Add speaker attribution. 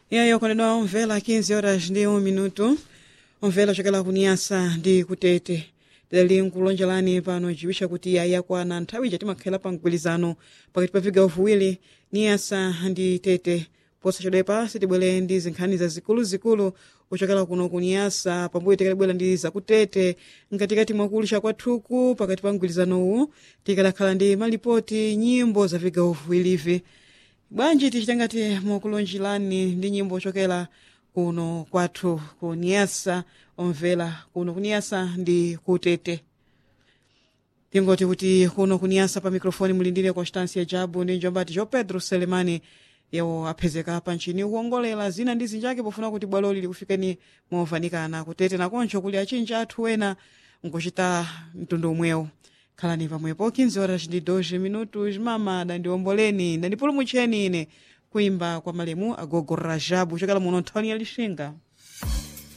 Speaker 1: iyayo konedwa omvela 15 horas ndi 1 minuto omvela chokela kuniyasa ndi kutete tidali nkulonjerani pano chiwisha kuti iya yakwana nthawi ija timakhala pa mgwirizano pakati pa vigawo viwiri niyasa ndi tete posachedwepa sitibwere ndi zinkhani zazikuluzikulu kuchokera kuno kuniyasa pambuyo tikalibwera ndi zakutete mkatikati mwakulisha kwathuku pakati pa mgwirizanowu tikalakhala ndi malipoti nyimbo za vigawo viwirivi bwanji tichitangati mukulonjerani ndi nyimbo ochokera kuno kwathu kuniyasa omvera kuno kuniyasa ndi kutete tingoti kuti kuno kuniyasa pa mikrofoni mulindire constancia jabu ndi njombati jo pedro selemani yawo aphezeka panchini kuongolera zina ndi zinjake pofuna kuti bwaloli likufikeni movanikana kutete nakoncho kuli achinji athu ena nkuchita mtundu umwewo khalani pamwepo 15 horas ndi 12 minutos mama dandiomboleni dandipulumutseni ine kuimba kwa malemu agogo rajabu chokela muno nthawini ya lixinga